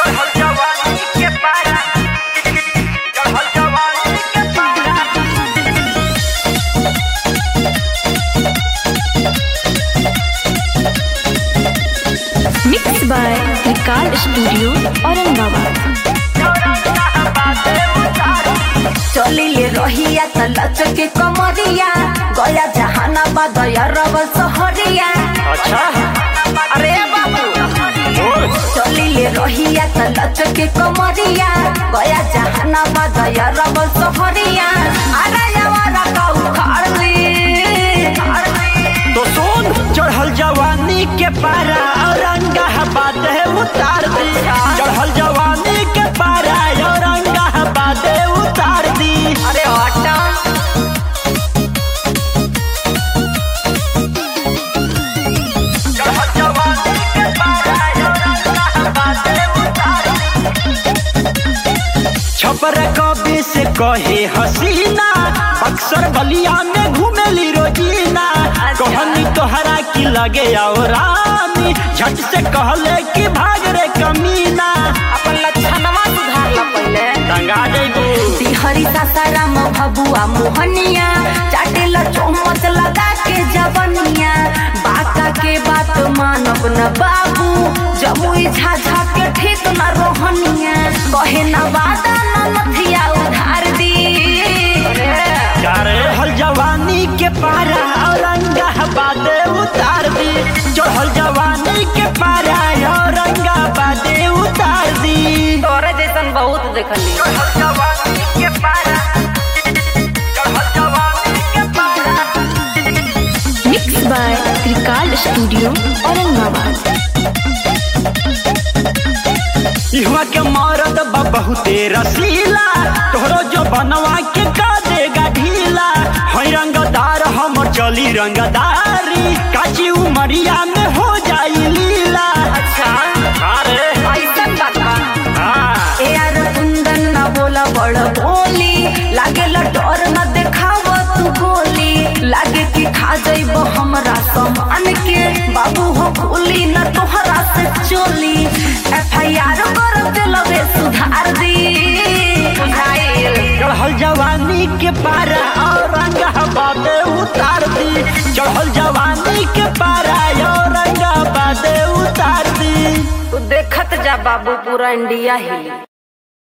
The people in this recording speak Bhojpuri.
चढ़ल जवानी के पारा चढ़ल जवानी के पारा mix by record studio Aurangabad चलिले रहिया त लचके कमरिया गया जहानाबाद रब सहरिया अच्छा अरे बाबू चलिले रहिया त लचके कमरिया गया जहानाबाद रब सहरिया अरे यावारा का उखाड़ ली तो सुन चढ़ल जवानी के पारा औरंगाबाद है उतार दी चढ़ल जवानी के पारा औरंगाबाद है उतार दी अरे हटा चढ़ल जवानी के पारा औरंगाबाद है उतार दी छपर कबे से कहे हसीना अक्सर बलिया में घूमेली रोजीना कहनी तोहरा की लगे आओ रानी झट से कहले कि भाग रे कमीना अपन लक्षणवा सुधार ला पहिले टंगा जइबू हरी सासाराम भबुआ मोहनिया चाटेल चौमच लगा के जवनिया बाका के बात मानब न बाबू जमुई झाझा के ठीक न रोहनिया कहे न वादा न नथिया उधार दी चारे हल जवानी के पारा औरंगाबाद उतार दी चढ़ल जवानी के पारा औरंगाबाद उतार दी तोरे जैसन बहुत देखली चढ़ल जवानी के पारा चढ़ल जवानी के पारा mix by record studio Aurangabad इहवा के मरद बा बहुते रसीला तोहरो जो बनवा के का देगा ढीला है रंगदार हमर चली रंगदारी काची उमरिया में हो जाई लीला अच्छा अरे ऐसन बात बा हाँ ए यार कुंदन न बोला बड़ बोली लागे डर न देखाव तू गोली लागे कि खा जाइब हमरा सामान के बाबू हो गोली न तोहरा से चोली एफ आई आर कर दिलवे सुधार दी बुझाइल चढ़ल जवानी के पारा औरंगाबाद उतार दी चढ़ल जवानी के पारा औरंगाबाद उतार दी तू देखत जा बाबू पूरा इंडिया हिली